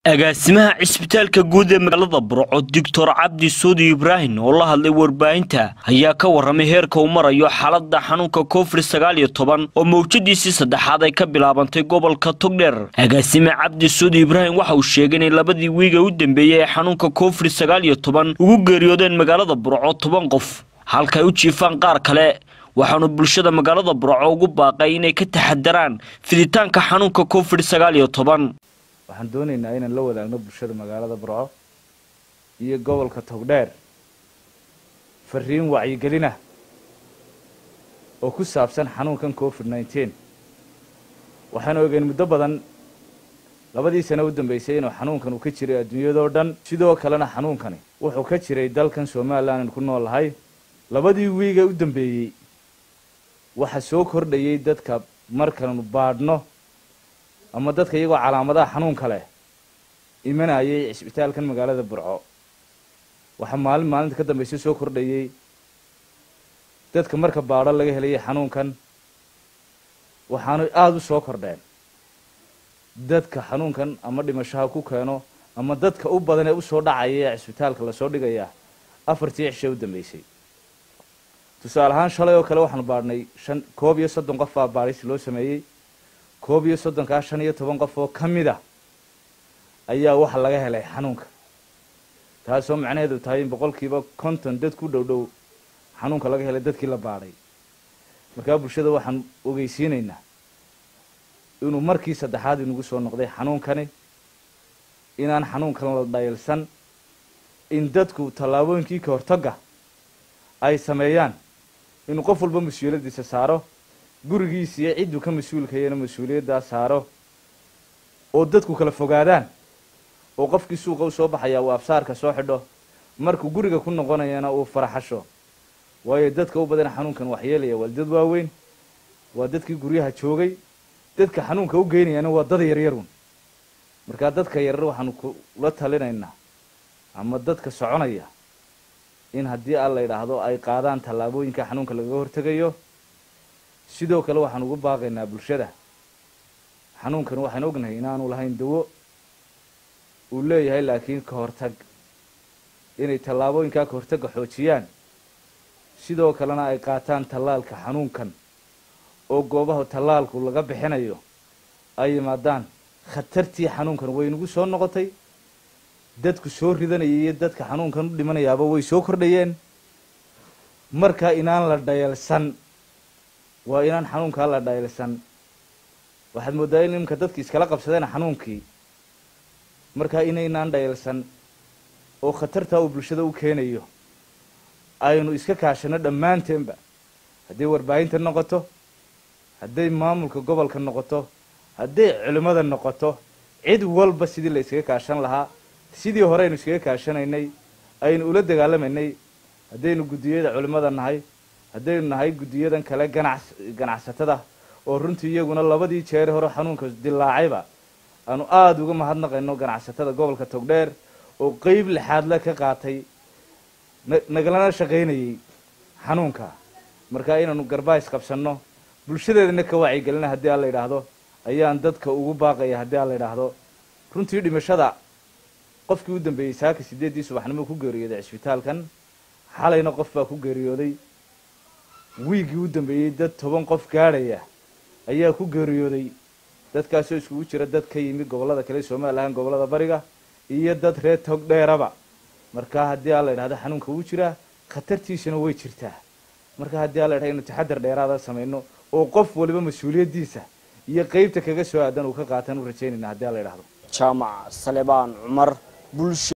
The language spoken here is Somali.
agaasimaha cisbitaalka guud ee magaalada burco doctor cabdi suudi ibraahim oo la hadlay warbaahinta ayaa ka warramay heerka uu marayo xaaladda xanuunka covid sagaal iyo toban oo mawjadiisii saddexaad ay ka bilaabantay gobolka togdheer agaasime cabdi suudi ibraahim waxa uu sheegay inay labadii wiiga u dambeeyey ee xanuunka covid sagaal iyo toban ugu geeriyoodeen magaalada burco toban qof halkaay u jiifaan qaar kale waxaanu bulshada magaalada burco ugu baaqay inay ka taxadaraan fiditaanka xanuunka covid sagaal iyo toban waxaan doonaynaa inaan la wadaagno bulshada magaalada burco iyo gobolka togdheer fariin wacyigelina oo ku saabsan xanuunkan covid nneteen waxaan ogeyn muddo badan labadii sano u dambeysay inuu xanuunkan uu ka jiray adduunyadoo dhan sidoo kalena xanuunkani wuxuu ka jiray dalkan somalilan aan ku noolahay labadii wiiga u dambeeyey waxaa soo kordhayay dadka markanu baadhno ama dadka iyagoo calaamadaha xanuunka leh imanayay cisbitaalkan magaalada burco waxaa maalin maalinta ka dambaysa soo kordhayay dadka marka baadho laga helayay xanuunkan waxaanu aada u soo kordheen dadka xanuunkan ama dhimashaha ku keeno ama dadka u badan ee usoo dhacaya ee cisbitaalka lasoo dhigaya afartii cishe u dambeysay tusaale ahaan shalay oo kale waxaanu baadhnay shan koob iyo soddon qof baa baadhis loo sameeyey koob iyo soddonkaa shan iyo toban qof oo ka mid a ayaa waxa laga helay xanuunka taasoo macnaheedu tahay in boqolkiiba konton dad ku dhow dhow xanuunka laga helay dadkii la baadhay markaa bulshada waxaan ogeysiinaynaa inuu markii saddexaad inugu soo noqday xanuunkani inaan xanuunkan la dhayalsan in dadku tallaabooyinkii ka hortagga ay sameeyaan inuu qof walba mas-uuliyaddiisa saaro gurigiisa iyo cidduu ka mas-uulkayana mas-uuliyaddaa saaro oo dadku kala fogaadaan oo qofkii suuqa u soo baxayaa uu absaarka soo xidho markuu guriga ku noqonayana uu faraxasho waayo dadka u badan xanuunkan waxyeelaya waa dad waaweyn waa dadkii guryaha joogay dadka xanuunka u geynayana waa dad yaryarun markaa dadka yaryar waxaanu kula talinaynaa ama dadka soconaya in haddii aan la yidhaahdo ay qaadaan tallaabooyinka xanuunka lagaga hortegayo sidoo kale waxaan ugu baaqaynaa bulshada xanuunkan waxaan ognahay inaanu lahayn dawo uu leeyahay laakiin ka hortag inay tallaabooyinkaa ka hortagga xoojiyaan sidoo kalena ay qaataan tallaalka xanuunkan oo goobaha tallaalku laga bixinayo ay yimaadaan khatartii xanuunkan way nagu soo noqotay dadku soo ridanayay iyo dadka xanuunkan u dhimanayaaba way soo kordhayeen marka inaan la dhayalsan waa inaan xanuunkaa la dhayalsan waxaad mooddaa in iminka dadki iskala qabsadeen xanuunkii markaa inaynaan dhayalsan oo khatartaa uu bulshada u keenayo aynu iska kaashano dhammaanteenba hadday warbaahinta noqoto hadday maamulka gobolka noqoto hadday culimmada noqoto cid walba sidii la iskaga kaashan lahaa sidii hore aynu iskaga kaashanaynay aynu ula dagaalamaynay haddaynu guddiyada culimmada nahay haddaynu nahay guddiyadan kale ganac ganacsatada oo runtii iyaguna labadii jeer hore xanuunka dilaacayba aanu aada uga mahadnaqayno ganacsatada gobolka togdheer oo qeyb lixaadle ka qaatay nagalana shaqaynayay xanuunka markaa inaanu garbaais qabsanno bulshadeedana ka wacyigelina haddii aan la yidhaahdo ayaan dadka ugu baaqaya haddii aan la yidhaahdo runtii dhimashada qofkii u dambeeyey saaka sideeddii subaxnimo ku geeriyooday cisbitaalkan xalayna qof baa ku geeriyooday wiiggii u dambeeyey dad toban qof gaadhaya ayaa ku geeriyooday dadkaasoo iskugu jira dad ka yimi gobollada kale somalilan gobollada bariga iyo dad reer togdheeraba markaa haddii aan la yidhahdo xanuunka wuu jiraa khatartiisuna way jirtaa marka haddii aan la yidhahdo inu taxadar dheeraada samayno oo qof waliba mas-uuliyaddiisa iyo qeybta kaga soo aadan uu ka qaatan u rajaynayna haddii aan la yidhahdo jaamac salebaan cumar bulsho